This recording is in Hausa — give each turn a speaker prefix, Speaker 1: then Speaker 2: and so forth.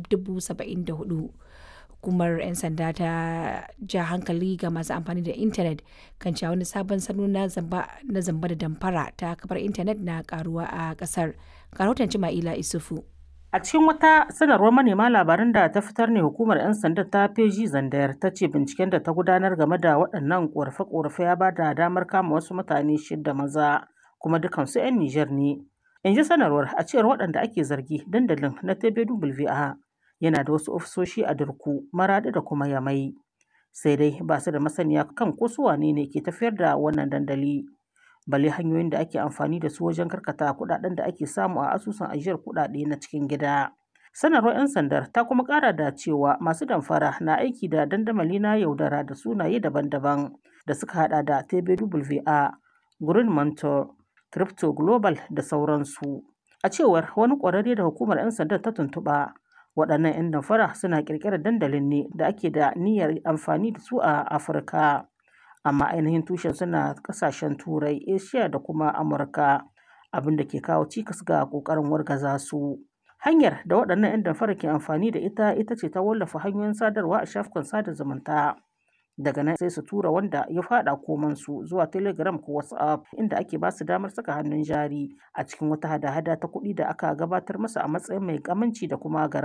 Speaker 1: 74,000. Hukumar 'yan sanda ta ja hankali ga masu amfani da intanet kan cewa wani sabon salo na zamba da damfara ta kafar intanet na karuwa a kasar. Ga rahoton Cima'ila Isufu.
Speaker 2: A cikin wata sanarwar manema labaran da ta fitar ne hukumar 'yan sanda ta feji zandayar ta ce binciken da ta gudanar game da waɗannan ƙorafe-ƙorafe ya ba da damar kama wasu mutane shida maza kuma dukansu 'yan Nijar ne. In ji sanarwar a cewar waɗanda ake zargi dandalin na TBWA yana da wasu ofisoshi a Dirku, Maraɗi da kuma Yamai. Sai dai ba su da masaniya kan ko su wane ne ke tafiyar da wannan dandali. balle hanyoyin da ake amfani da su wajen karkata kuɗaɗen da ake samu a asusun ajiyar kuɗaɗe na cikin gida. Sanarwar 'yan sandar ta kuma ƙara da cewa masu damfara na aiki da dandamali na yaudara da sunaye daban-daban da suka hada da TBWA, Green Mentor, Crypto Global da sauransu. A cewar wani ƙwararre da hukumar 'yan sandar ta tuntuɓa, waɗannan 'yan damfara suna ƙirƙirar dandalin ne da ake da niyyar amfani da su a Afirka. amma ainihin tushen suna kasashen turai asia da kuma amurka abin da ke kawo cikas ga kokarin wargaza su hanyar da waɗannan 'yan damfara ke amfani da ita ita ce ta wallafa hanyoyin sadarwa a shafukan sada zumunta daga nan sai su tura wanda ya fada komansu zuwa telegram ko whatsapp inda ake ba su damar saka hannun jari a cikin wata hada-hada ta kuɗi da aka gabatar masa a matsayin mai kamanci da kuma